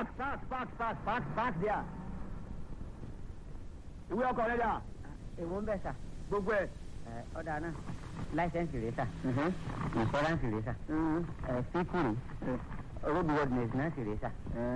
park park park park park park there. ìwé ọkọ̀ rẹ̀ dà èwo ń bẹ̀ sà gbogbo ẹ̀. ẹ ọ̀dà náà láìsẹ̀nsì rẹ̀ sà ìfọ́ránsì rẹ̀ sà ẹ síkùrì roadworthiness náà sì rẹ̀ sà.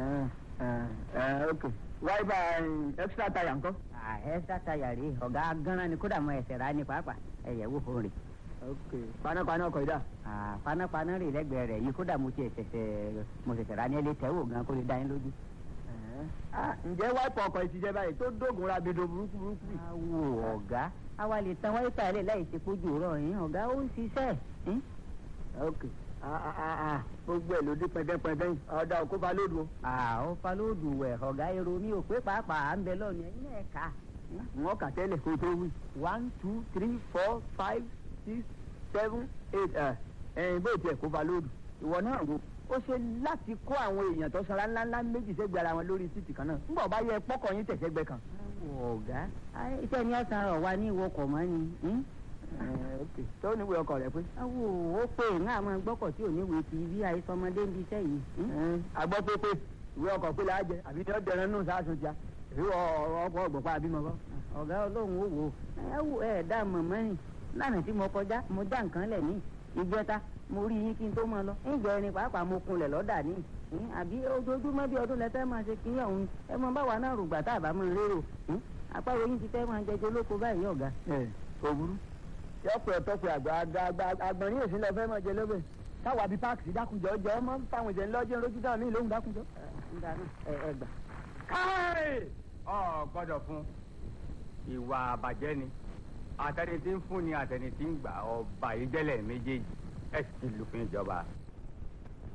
ok wáyébà extra tire ńkọ́. ẹ̀ẹ́sà tayà rèé ọ̀gá gánran ni kódà mọ ẹsẹ̀ rà ní pàápàá ẹ̀yẹ̀ wò fún rè. ok panápaná ọkọ̀ yìí dà. Ah, panápaná rè lẹ́gbẹ̀ẹ́ rẹ̀ yìí kódà mo tiẹ̀ ṣẹ̀ṣẹ̀ mo ṣẹ̀ṣẹ̀ rà ní ẹlẹ́ tẹ́wò gan kó lè dá yín lójú. Ah, ǹjẹ́ wáìpù ọkọ̀ yìí ti jẹ́ báyìí tó dógun ra bedo burúkú burúkú yìí. awo ọ̀gá àwa lè tan wáyé pàálẹ̀ láì ṣe pójú rọ̀ yín ọ̀gá ó ń ṣiṣẹ́ yín. ok Ah, ah, ah, ah. gbogbo ẹ̀ ló dé pẹ́ndẹ́pẹ́ndẹ́ yìí ọ̀dà òkú ba lódù o. àwọn falóòdù wẹ̀ ọ̀gá èrò mi ò pé pàápàá à ń bẹ lọ́ọ̀nù ẹ̀yin náà ẹ̀ka. wọ́n kà tẹ́lẹ̀ kó tó wí. one two three four five six seven eight ẹ̀ ẹ̀yìn bó tiẹ̀ kó ba lódù. ìwọ náà wo ó ṣe láti kó àwọn èèyàn tó sanra ńláńlá méjì sẹ́gbẹ̀ẹ́ ara wọn lórí títì kan náà ńgbà bá yẹ pọ́kọ̀ yín tẹ̀sẹ̀gbẹ́ kan. awo ọ̀gá ayé iṣẹ́ ni ọ̀sán rọ̀ wá ní ìwọkọ̀ mọ́ ni. hmm? Ẹ̀, ok tó níwèé ọkọ̀ rẹ pé. awo ó pè ń àwọn gbọ́kọ̀ tí ò ní wèé ti bí àìsọmọdé ń bí iṣẹ́ yìí. hmm? agbọ́ pé pé ìwé ọkọ̀ pé láàjẹ àbí ní ọ̀dẹ̀rẹ̀ nù sáàsùn tíá ìwé ọkọ̀ ọgbọ̀pá àbímọ kọ́. ọ̀gá ọlọ́run ó wò ó ẹ wò ẹ dá mọ̀mọ́ rìn lánàá tí mo kọjá mo já nǹkan lẹ̀ ní ìjẹta mo rí yín kí n tó máa lọ ìjọ ẹni pàápàá mo kunlẹ̀ lọ́dà ní hmm? àbí ojoojúmọ́ bí ọdún lẹ́tẹ́ máa ṣe kí ọ̀hún ẹ mọ báwa náà rògbà tá a bá máa lérò hmm? àpárò yín ti fẹ́ máa jẹjẹ lóko báyìí ọ̀gá. ẹ kò burú. yọpẹ ọtọpẹ àgbà àgbà àgbà àgbọ̀nrín èsì lọ fẹ́ mọ̀ jẹ lóbẹ̀. káwa bíi páàkì dákunjọ jọ ọmọ fáwọn ìjẹ ńlọ́jọ́ lójú táwọn míì lóhùn dákunjọ. ń dáná ẹ ẹ gbà. káì ọ gbọ́dọ̀ fún ìwà àbàjẹ́ ni àtẹni tí ń fún ni àtẹni tí ń gbà ọba ìjẹlẹ méjèèjì ẹ sì ti lùfin ìjọba